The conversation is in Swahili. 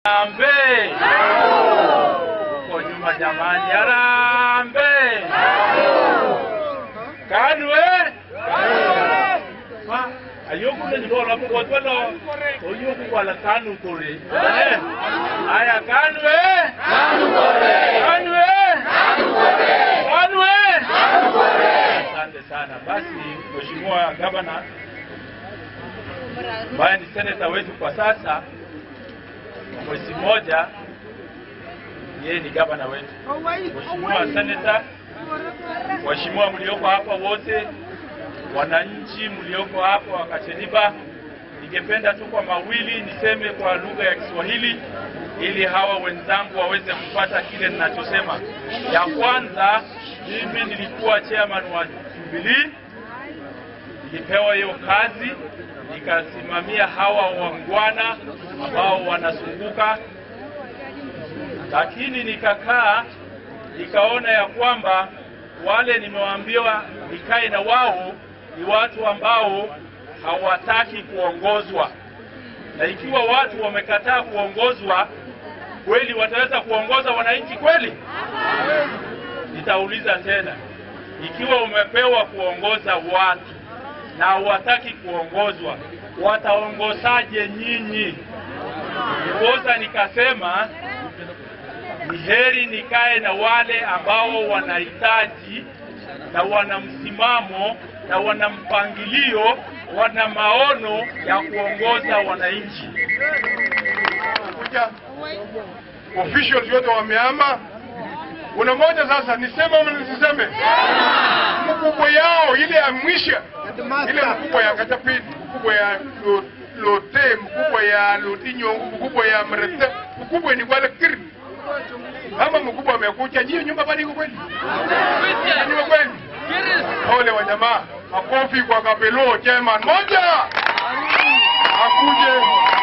Harambee! Huko nyuma jamani, harambee! Kanu eh? Ma, ayoku ne jibola ko twelo. Oyoku wala kanu kore. Eh? Aya kanu eh? Kanu kore. Kanu eh? Kanu kore. Kanu eh? Asante sana. Basi Mheshimiwa Gavana ambaye ni seneta wetu kwa sasa, kwa mwezi mmoja yeye ni gavana wetu. Mheshimiwa seneta, waheshimiwa mlioko hapa wote, wananchi mlioko hapa wa Kacheliba, ningependa tu kwa mawili niseme kwa lugha ya Kiswahili ili hawa wenzangu waweze kupata kile ninachosema. Ya kwanza, mimi nilikuwa chairman wa Jubilee, nilipewa hiyo kazi nikasimamia hawa wangwana ambao wanazunguka, lakini nikakaa nikaona ya kwamba wale nimewaambiwa nikae na wao ni watu ambao hawataki kuongozwa, na ikiwa watu wamekataa kuongozwa, kweli wataweza kuongoza wananchi kweli? Nitauliza tena, ikiwa umepewa kuongoza watu na hawataki kuongozwa, wataongozaje nyinyi? Ndiposa nikasema ni heri nikae na wale ambao wanahitaji na wana msimamo na wana mpangilio, wana maono ya kuongoza wananchi. kuja officials wote wamehama. Kuna moja sasa, niseme ama nisiseme? Mkubwa yao ile ya mwisho, ile mkubwa ya Katapini, mkubwa ya Lo- Lote, mkubwa ya Lotinyo, mkubwa ya Mrete, mkubwa ni wale kiri. Kama mkubwa amekuja, hiyo nyumba bado iko kweli? Nyumba kweli? Ole wa jamaa, makofi kwa Kapelo chairman moja akuje